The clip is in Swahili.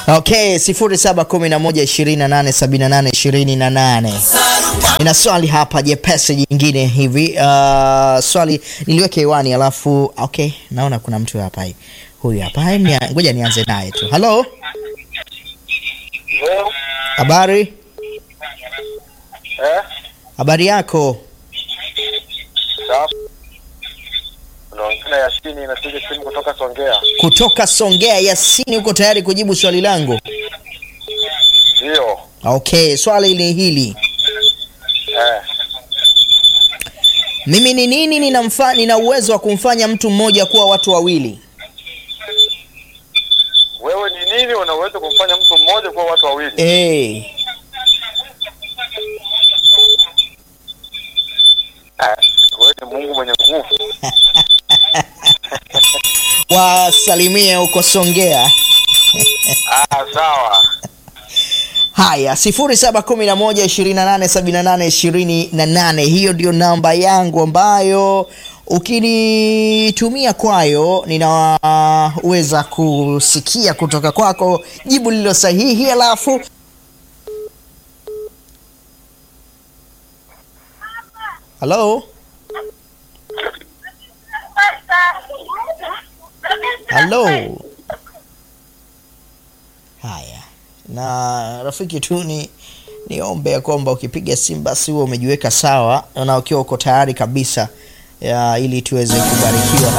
Okay, 0711287828. Nina swali hapa jepesi jingine hivi. Uh, swali niliweke hewani alafu okay, naona kuna mtu hapa hivi. Huyu hapa. Hai, nia- Ngoja nianze naye tu. Hello? Leo, Habari? eh, Habari yako? safi. Unaongea na Yasini, napiga simu kutoka Songea. Kutoka Songea. Yasini, uko tayari kujibu swali langu? Ndio, Okay, swali ni hili. eh, Mimi ni nini ninamfa, nina uwezo wa kumfanya mtu mmoja kuwa watu wawili? wewe ni nini unaweza kumfanya mtu mmoja kuwa watu wawili? Eh, Eh, wewe ni Mungu mwenye nguvu. wasalimie huko Songea. Ah, sawa. Haya, 0711287828 hiyo ndio namba yangu ambayo ukinitumia kwayo ninaweza kusikia kutoka kwako jibu lililo sahihi, alafu halo halo. Haya, na rafiki tu ni niombe ya kwamba ukipiga simu basi huwe umejiweka sawa na ukiwa uko tayari kabisa ya, ili tuweze kubarikiwa